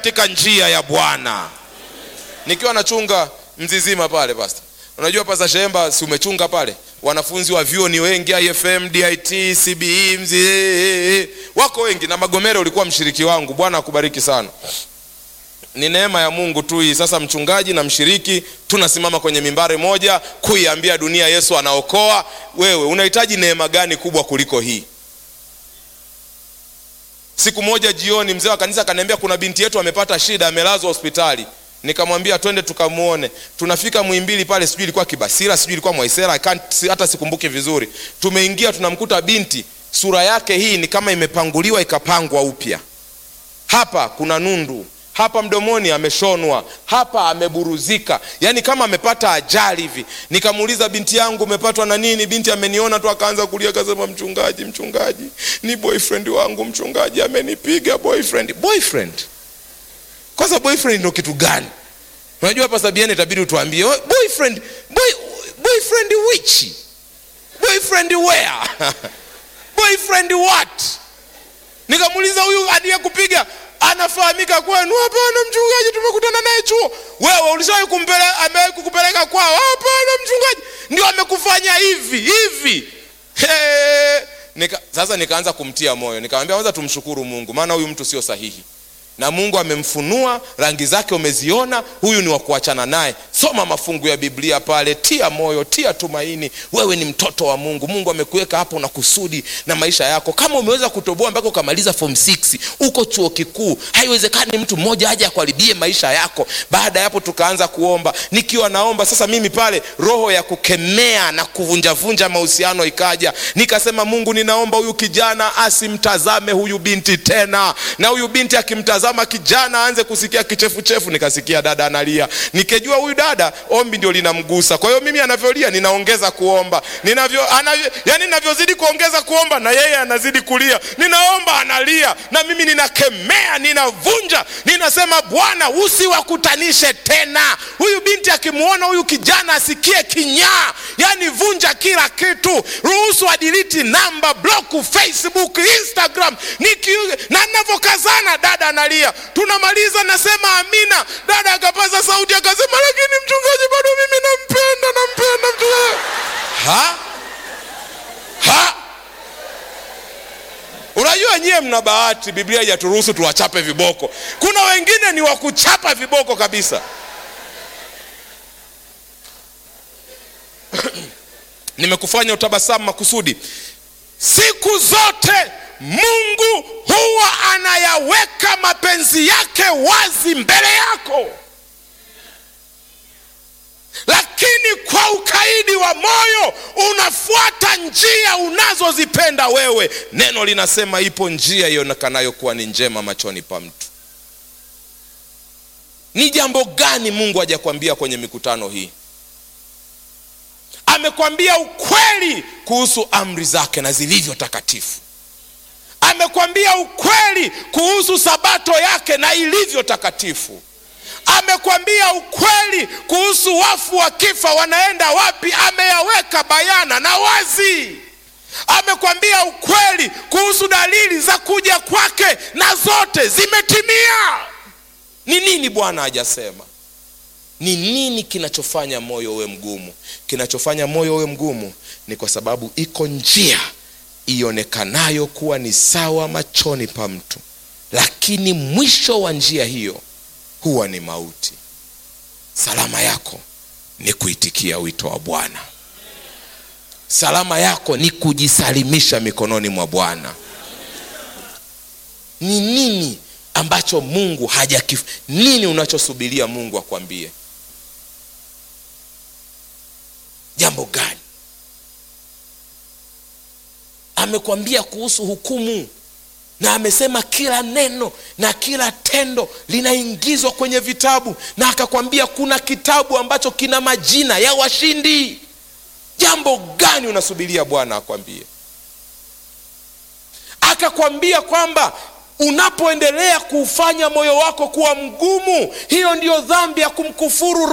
katika njia ya bwana nikiwa nachunga mzizima pale pasta unajua pasa shemba si umechunga pale wanafunzi wa vyuo ni wengi ifm dit cbe mzi wako wengi na magomero ulikuwa mshiriki wangu bwana akubariki sana ni neema ya mungu tu hii sasa mchungaji na mshiriki tunasimama kwenye mimbari moja kuiambia dunia yesu anaokoa wewe unahitaji neema gani kubwa kuliko hii siku moja jioni mzee wa kanisa akaniambia kuna binti yetu amepata shida amelazwa hospitali nikamwambia twende tukamwone tunafika mwimbili pale sijui ilikuwa kibasira sijui ilikuwa mwaisera I can't- hata sikumbuki vizuri tumeingia tunamkuta binti sura yake hii ni kama imepanguliwa ikapangwa upya hapa kuna nundu hapa mdomoni ameshonwa hapa ameburuzika yaani kama amepata ajali hivi nikamuuliza binti yangu umepatwa na nini binti ameniona tu akaanza kulia akasema mchungaji mchungaji ni boyfriend wangu mchungaji amenipiga boyfriend boyfriend kwanza boyfriend ndo kitu gani unajua hapa sabiani itabidi utuambie "Oh, boyfriend boy, boyfriend which boyfriend where boyfriend what nikamuuliza huyu aliyekupiga anafahamika kwenu hapana mchungaji tumekutana naye chuo wewe ulishawahi kumpele, amewahi kukupeleka kwao hapana mchungaji ndio amekufanya hivi hivi He. Nika, sasa nikaanza kumtia moyo nikamwambia kwanza tumshukuru mungu maana huyu mtu sio sahihi na mungu amemfunua rangi zake umeziona huyu ni wa kuachana naye soma mafungu ya biblia pale tia moyo tia tumaini wewe ni mtoto wa mungu mungu amekuweka hapo na kusudi na maisha yako kama umeweza kutoboa mpaka ukamaliza form 6 uko chuo kikuu haiwezekani mtu mmoja aje akuharibie maisha yako baada ya hapo tukaanza kuomba nikiwa naomba sasa mimi pale roho ya kukemea na kuvunjavunja mahusiano ikaja nikasema mungu ninaomba huyu kijana asimtazame huyu binti tena na huyu binti akimtazama kijana aanze kusikia kichefuchefu nikasikia dada analia nikijua huyu dada ombi ndio linamgusa kwa hiyo mimi anavyolia ninaongeza kuomba ninavyo anavyo, yani ninavyozidi kuongeza kuomba na yeye anazidi kulia ninaomba analia na mimi ninakemea ninavunja ninasema bwana usiwakutanishe tena huyu binti akimwona huyu kijana asikie kinyaa yani vunja kila kitu ruhusu adiliti namba bloku facebook instagram niki na navyokazana dada analia tunamaliza nasema amina dada akapaza sauti akasema lakini mchungaji bado mimi nampenda nampenda mchungaji ha ha unajua nyie mna bahati biblia haijaturuhusu tuwachape viboko kuna wengine ni wa kuchapa viboko kabisa nimekufanya utabasamu makusudi siku zote mungu huwa anayaweka mapenzi yake wazi mbele yako lakini kwa ukaidi wa moyo unafuata njia unazozipenda wewe neno linasema ipo njia ionekanayo kuwa ni njema machoni pa mtu ni jambo gani mungu hajakwambia kwenye mikutano hii amekwambia ukweli kuhusu amri zake na zilivyo takatifu amekwambia ukweli kuhusu sabato yake na ilivyo takatifu amekwambia ukweli kuhusu wafu wakifa wanaenda wapi ameyaweka bayana na wazi amekwambia ukweli kuhusu dalili za kuja kwake na zote zimetimia ni nini bwana hajasema ni nini kinachofanya moyo uwe mgumu kinachofanya moyo uwe mgumu ni kwa sababu iko njia ionekanayo kuwa ni sawa machoni pa mtu lakini mwisho wa njia hiyo huwa ni mauti salama yako ni kuitikia wito wa bwana salama yako ni kujisalimisha mikononi mwa bwana ni nini ambacho mungu hajakif nini unachosubiria mungu akwambie jambo gani amekwambia kuhusu hukumu na amesema kila neno na kila tendo linaingizwa kwenye vitabu na akakwambia kuna kitabu ambacho kina majina ya washindi jambo gani unasubiria bwana akwambie akakwambia kwamba unapoendelea kuufanya moyo wako kuwa mgumu hiyo ndiyo dhambi ya kumkufuru